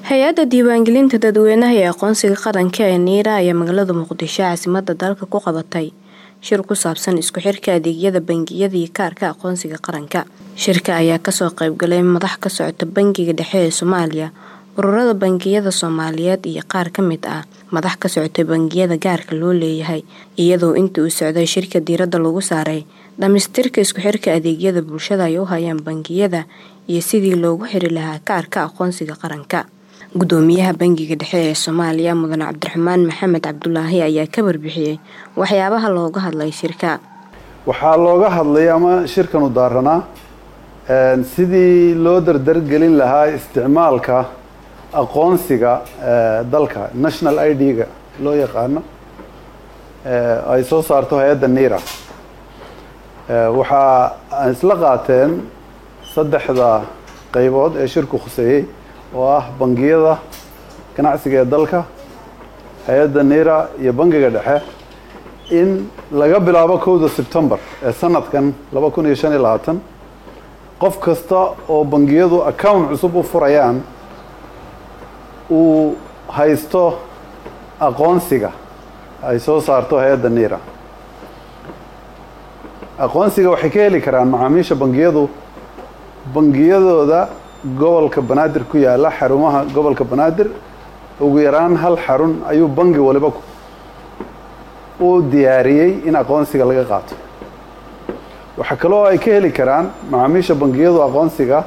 hay-adda diiwaangelinta dadweynaha ee aqoonsiga qaranka ee niira ayaa magaalada muqdisho caasimada dalka ku qabatay shir ku saabsan isku xirka adeegyada bangiyada iyo kaarka aqoonsiga qaranka shirka ayaa kasoo qeybgalay madax ka socota bangiga dhexe ee soomaaliya ururada bangiyada soomaaliyeed iyo qaar ka mid ah madax ka socotay bangiyada gaarka loo leeyahay iyadoo intii uu socday shirka diiradda lagu saaray dhamaystirka isku xirka adeegyada bulshada ay u hayaan bangiyada iyo sidii loogu xiri lahaa kaarka aqoonsiga qaranka gudoomiyaha bangiga dhexe ee soomaaliya mudane cabdiraxmaan maxamed cabdulaahi ayaa ka warbixiyey waxyaabaha looga hadlay shirka waxaa looga hadlay ama shirkanu daaranaa sidii loo dardargelin lahaa isticmaalka aqoonsiga dalka national i d-ga loo yaqaano ay soo saarto hay-adda niira waxaa isla qaateen saddexda qaybood ee shirku khuseeyey oo ah bangiyada ganacsiga ee dalka hay-adda niira iyo bangiga dhexe in laga bilaabo kowda sebtembar ee sanadkan laba kun iyo shan iyo labaatan qof kasta oo bangiyadu account cusub u furayaan uu haysto aqoonsiga ay soo saarto hay-adda niira aqoonsiga waxay ka heli karaan macaamiisha bangiyadu bangiyadooda gobolka banaadir ku yaala xarumaha gobolka banaadir ugu yaraan hal xarun ayuu bangi waliba u diyaariyey in aqoonsiga laga qaato waxaa kaloo ay ka heli karaan macaamiisha bangiyadu aqoonsiga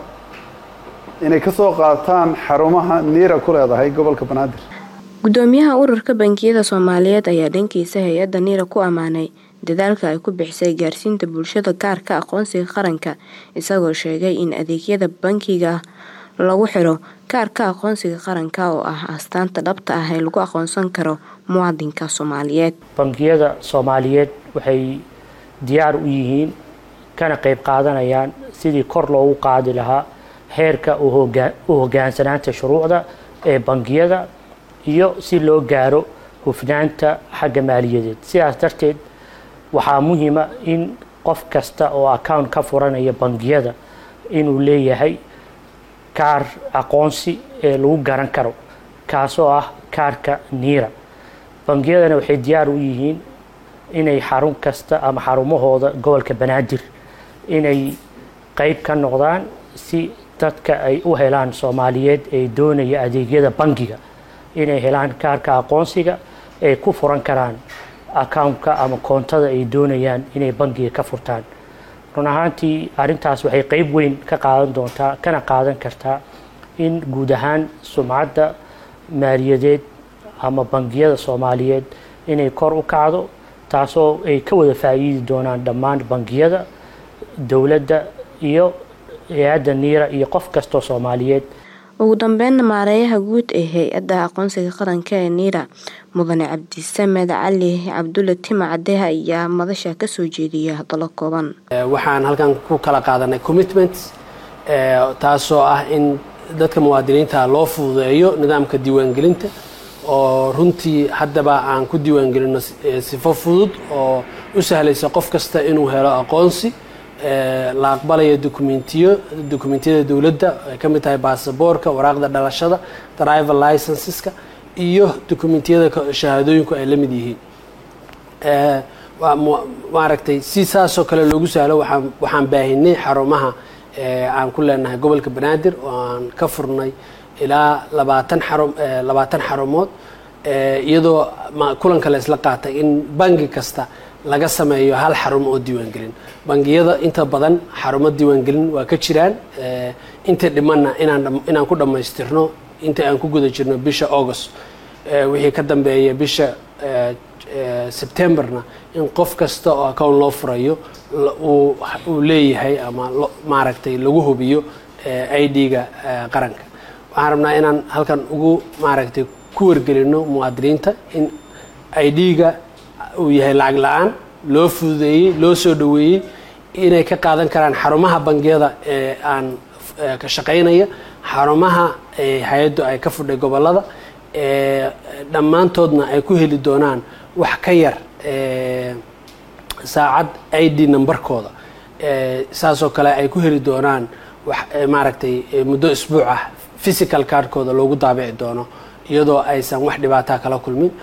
inay ka soo qaataan xarumaha niira ku leedahay gobolka banaadir gudoomiyaha ururka bangiyada soomaaliyeed ayaa dhankiisa hay-adda niira ku ammaanay dadaalka ay ku bixisay gaarsiinta bulshada kaarka aqoonsiga qaranka isagoo sheegay in adeegyada bankiga lagu xiro kaarka aqoonsiga qaranka oo ah astaanta dhabta ah ee lagu aqoonsan karo muwaadinka soomaaliyeed bangiyada soomaaliyeed waxay diyaar u yihiin kana qeyb qaadanayaan sidii kor loogu qaadi lahaa heerka u hogaansanaanta shuruucda ee bangiyada iyo si loo gaaro hufnaanta xagga maaliyadeed sidaas darteed waxaa muhiima in qof kasta oo account ka furanaya bangiyada inuu leeyahay kaar aqoonsi ee lagu garan karo kaasoo ah kaarka niira bangiyadana waxay diyaar u yihiin inay xarun kasta ama xarumahooda gobolka banaadir inay qeyb ka noqdaan si dadka ay u helaan soomaaliyeed ee doonaya adeegyada bangiga inay helaan kaarka aqoonsiga ay ku furan karaan accountka ama koontada ay doonayaan inay bangiga ka furtaan run ahaantii arrintaas waxay qeyb weyn ka qaadan doontaa kana qaadan kartaa in guud ahaan sumcadda maaliyadeed ama bangiyada soomaaliyeed inay kor u kacdo taasoo ay ka wada faa'iidi doonaan dhammaan bangiyada dowladda iyo hay-adda niira iyo qof kastoo soomaaliyeed ugu dambeynna maareeyaha guud ee hay-adda aqoonsiga qaranka ee niira mudane cabdisamed cali cabdulle tima cadeha ayaa madasha kasoo jeediyay hadallo kooban waxaan halkan ku kala qaadanay commitments taasoo ah in dadka muwaadiniinta loo fududeeyo nidaamka diiwaangelinta oo runtii haddaba aan ku diiwaangelino sifo fudud oo u sahlaysa qof kasta inuu helo aqoonsi la aqbalayo dokumentiyo dokumentiyada dowladda ay ka mid tahay baasaboorka waraaqda dhalashada driver licenseska iyo dokumentiyada shahaadooyinku ay la mid yihiin maaragtay si saasoo kale loogu sahlo waxaan baahinay xarumaha aan ku leenahay gobolka banaadir oo aan ka furnay ilaa labaatan xarum labaatan xarumood iyadoo kulanka la isla qaatay in bangi kasta laga sameeyo hal xarum oo diiwaangelin bangiyada inta badan xarumo diiwaangelin waa ka jiraan inta dhimanna inaan ku dhammaystirno inta aan ku guda jirno bisha august wixii ka dambeeya bisha sebtemberna in qof kasta oo account loo furayo uu leeyahay ama maaragtay lagu hubiyo i d-ga qaranka waxaan rabnaa inaan halkan ugu maaragtay ku wargelino muwaadiniinta in i d-ga uu yahay lacag la-aan loo fududeeyey loo soo dhoweeyey inay ka qaadan karaan xarumaha bangiyada ee aan ka shaqaynaya xarumaha hay-addu ay ka fudhay gobolada dhammaantoodna ay ku heli doonaan wax ka yar saacad i d numberkooda saasoo kale ay ku heli doonaan maaragtay muddo isbuuc ah physical cardkooda loogu daabici doono iyadoo aysan wax dhibaataa kala kulmin